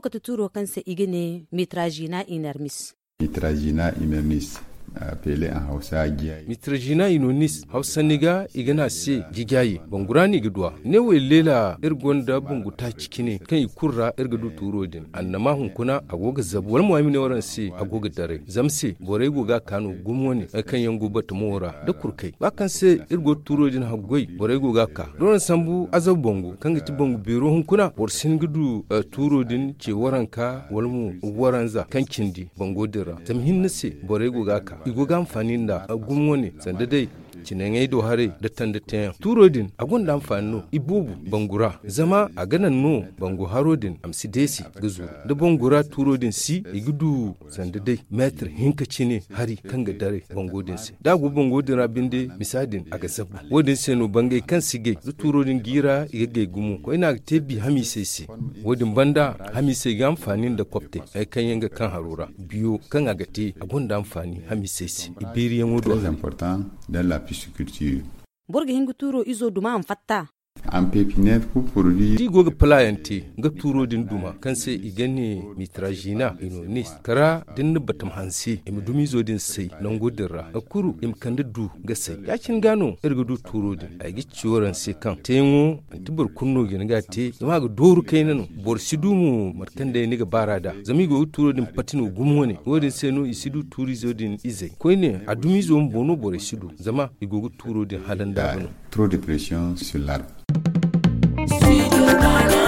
kata turo kansa igine mitragina inermis mitragina inermis pele a hausa giyaye mitrajina inonis hausa niga igana se gigaye bangurani gidwa ne we lela irgonda bunguta cikine kan ikurra irgadu turodin annama hunkuna agoga zabu wal muamine waran se agoga dare zamse bore goga kanu gumwoni kan yango bata mora da kurkai bakan se irgo turodin hagoi bore goga ka don sambu azab bongo kan giti bongo biro hunkuna borsin gudu turodin ce waranka walmu waranza kan kindi bongo dira zamhin nase bore goga ka igoga amfani da agun wani sanda dai cinengai do hare da tanda tayan turodin agun da amfani no ibubu bangura zama a ganan no bangu harodin amsi desi gazu da bangura turodin si igudu sanda dai metr hinka cine hari kan ga dare bangodin si da gu bangodin rabin de misadin a gasabu wodin se no bangai kan sige zu turodin gira iga gai gumu ko ina tebi hami sai si wodin banda hami sai ga amfani da kwafte ai kan yanga kan harura biyo kan agate agun da amfani hami sai si iberiyan wodo très important dans la pisciculture borga hingu turo izo duma an fatta an pépinière ku produit di goga playante ga turo din duma kan sai igane mitragina inonis kara din batam hansi im dumi zo din sai nan godira akuru im kanda du ga sai yakin gano irga du turo din a gi ciworan sai kan tengo antibur kunno gin ga te zama ga doru kai nan bor sidumu markan da ni ga barada zami go turo din patino gumwone wodin sai no isidu turi zo din izai ko ne a dumi zo bono bor sidu zama igogo turo din halan da trop de pression sur l'arbre Studio Ghana.